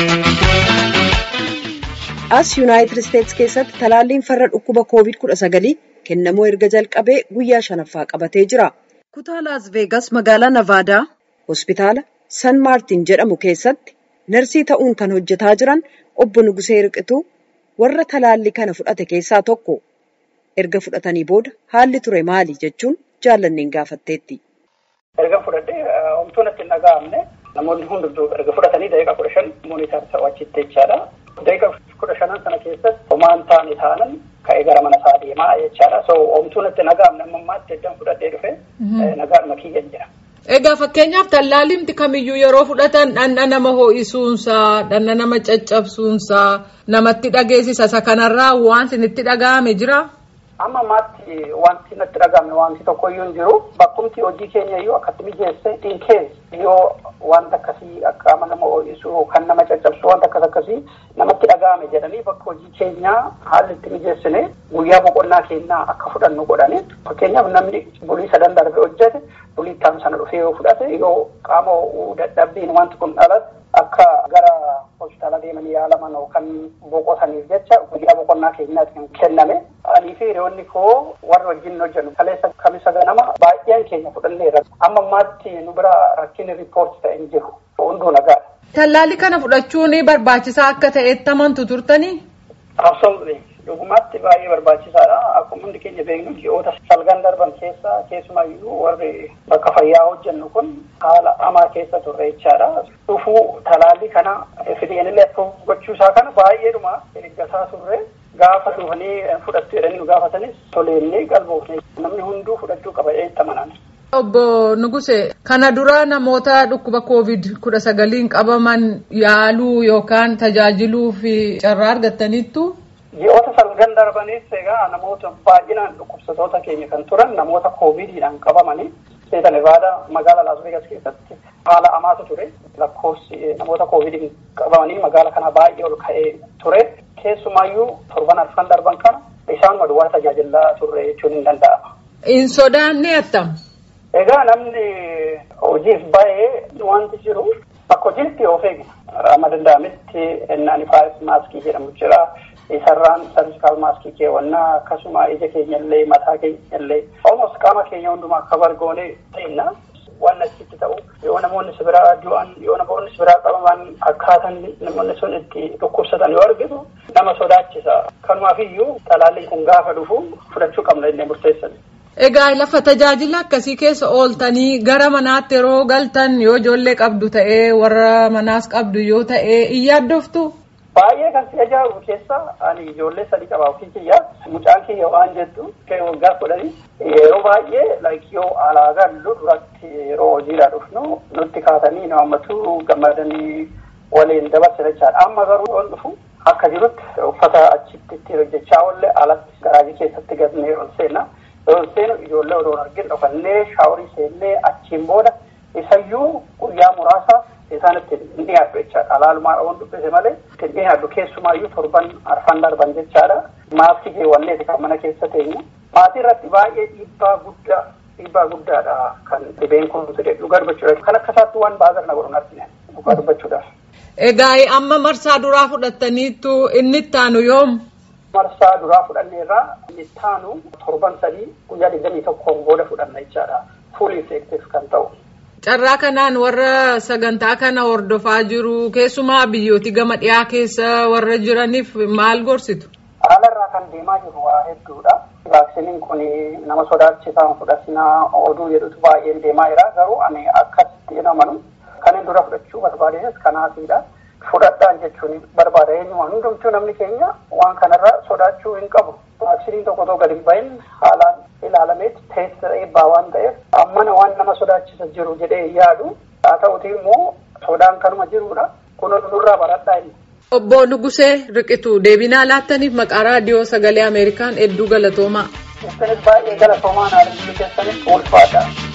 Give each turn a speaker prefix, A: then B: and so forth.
A: As Yuunaayitid Isteetsi keessatti talaalliin farra dhukkuba COVID-19 kennamuu erga jalqabee guyyaa shanaffaa qabatee jira. Kutaa Laas Veegas magaalaa Navaadaa hospitaala San Maartin jedhamu keessatti narsii ta'uun kan hojjetaa jiran obbo Nugusee Riqituu warra talaallii kana fudhate keessaa tokko. Erga fudhatanii booda haalli ture maali jechuun jaallanneen gaafatteetti.
B: Erga fudhadhee homtuun itti hin dhaga'amne namoonni hunduu erga fudhatanii daqiiqaa kudha shan mooniitaar ta'u achitti jechaadha. Daqiiqaa kudha shanan sana keessatti homaan taa'anii taanan ka'ee gara mana isaa deemaa jechaadha. So homtuun itti dhaga'amne amma ammaatti eddan fudhadhee dhufe nagaan makiyyan jira.
C: Egaa fakkeenyaaf tallaallimti kamiyyuu yeroo fudhatan dhandha nama ho'isuunsaa, dhandha nama caccabsuunsaa, namatti dhageessisa. Isa kanarraa waan isinitti dhaga'ame jira?
B: Amma ammaatti wanti natti dhaga'ame wanti tokkoyyuu hin jiru. Bakkumti hojii keenya iyyuu akkatti mijeesse in case yoo wanta akkasii akka nama ho'isu kan nama caccabsu wanta akkas akkasii namatti dhaga'ame jedhanii bakka hojii keenyaa haalli itti mijeessine guyyaa boqonnaa keenyaa akka fudhannu godhani. Fakkeenyaaf namni bulii sadan darbe hojjete bulii itti sana dhufee yoo fudhate yoo qaama ho'uu dadhabbiin wanti kun dhalate akka gara hospitaala deemanii yaalaman yookaan boqotaniif jecha guyyaa boqonnaa keenyaatti kan kenname.Anii fi hiriyoonni koo warra wajjin hojjennu kaleessa kamisa ganama baay'een keenya fudhanneera. Amma ammaatti nu bira rakkinni riippoorti ta'e hin jiru. Hunduu nagaadha.
C: Tallaalli kana fudhachuun barbaachisaa akka ta'etti amantu turtanii?
B: Absolutely. Dhugumaatti baay'ee barbaachisaadha. Akkuma hundi keenya beeknu ji'oota salgan darban keessa keessumayyuu warri bakka fayyaa hojjennu kun haala hamaa keessa turre jechaadha. Dhufuu talaallii kana fideenillee gochuusaa kana baay'eedhuma eeggataa turre. Gaafa dhufanii fudhattu jedhanii nu gaafatanis toleennee qalboofne namni hunduu fudhachuu qaba jedhee amanan.
C: Obbo Nuguse kana dura namoota dhukkuba covid kudha sagaliin qabaman yaaluu yookaan tajaajiluu fi carraa argattaniittu.
B: Ji'oota salgan darbanis egaa namoota baay'inaan dhukkubsatoota keenya kan turan namoota covidiidhaan qabamanii seeta Nevaadaa magaalaa Las Vegas keessatti haala hamaatu ture lakkoofsi namoota covidiin qabamanii magaala kana baay'ee ol ka'ee ture. Keessumaayyuu torban arfan darban kana isaan maduwaa tajaajilaa turre jechuun hin danda'ama.
C: Hin sodaanne attam.
B: Egaa namni hojiif baay'ee wanti jiru bakka hojiitti of eegna. Amma danda'ametti ennaan faayis maaskii jedhamu jira. Isarraan sarjikaal maaskii keewwannaa akkasuma ija keenya illee mataa keenya illee almost qaama keenya hundumaa akka bargoonee ta'inna. waan achitti ta'u yoo namoonni si biraa du'an yoo namoonni si biraa qabaman akkaataan namoonni sun itti dhukkubsatan yoo argitu nama sodaachisa. Kanumaaf iyyuu talaalliin kun gaafa dhufu fudhachuu qabna jennee murteessan.
C: Egaa lafa tajaajila akkasii keessa ooltanii gara manaatti yeroo galtan yoo ijoollee qabdu ta'ee warra manaas qabdu yoo ta'ee in yaaddoftu.
B: Baay'ee kan si ajaa'ibu keessa ani ijoollee sadii qaba ofii kiyya mucaan kiyya waan jettu waggaa kudhanii yeroo baay'ee yoo alaa gallu duratti yeroo hojiidhaa dhufnu nutti kaatanii nu hammatu gammadanii waliin dabarsina jechaadha. Amma garuu waan dhufu akka jirutti uffata achitti itti hojjechaa oolle alatti garaajii keessatti gadnee ol seenna. Ol seenu ijoollee odoo argin dhokannee shaaworii seennee achiin booda isayyuu guyyaa muraasa isaan itti hin dhiyaadhu jechaadha. Alaalumaa waan dubbise malee itti hin dhiyaadhu keessumaayyuu torban arfan darban jechaadha. Maaskii keewwanneeti kan mana keessa teenyu. Maatii irratti baay'ee dhiibbaa guddaa dhiibbaa guddaadha kan dhibeen kun dhugaa dubbachuudhaaf. Kan akka isaatti waan baazar na godhu argine dhugaa dubbachuudhaaf.
C: Egaa amma marsaa duraa fudhattaniittu inni itti aanu yoom?
B: Marsaa duraa fudhanneerraa inni itti aanu torban sadii guyyaa digdamii tokkoon booda fudhanna jechaadha. Fuul infektiif kan ta'u.
C: Carraa kanaan warra sagantaa kana hordofaa jiru keessumaa biyyooti gama dhiyaa keessa warra jiraniif maal gorsitu?
B: Haalarraa kan deemaa jiru waa hedduudha. Vaaksiniin kun nama sodaachisaan fudhatinaa oduu jedhutu baay'een deemaa jira. Garuu ani akkasitti hin amanu. Kan hin dura fudhachuu barbaadees kanaafidha. Fudhadhaan jechuun barbaada eenyumaa hundumtuu namni keenya waan kanarra sodaachuu hin qabu. Vaaksiniin tokko tokko gadi hin bahin haalaan ilaalameet teessisa eebbaa waan ta'eef ammana waan nama sodaachisa jiru jedhee yaadu haa ta'uti immoo sodaan kanuma jirudha. Kun nurraa baradhaa inni.
C: Obbo Nugusee Riqituu deebinaa laattaniif maqaa raadiyoo sagalee Ameerikaan hedduu galatoomaa.
B: Isinis baay'ee galatoomaa naannoo keessanitti ulfaadha.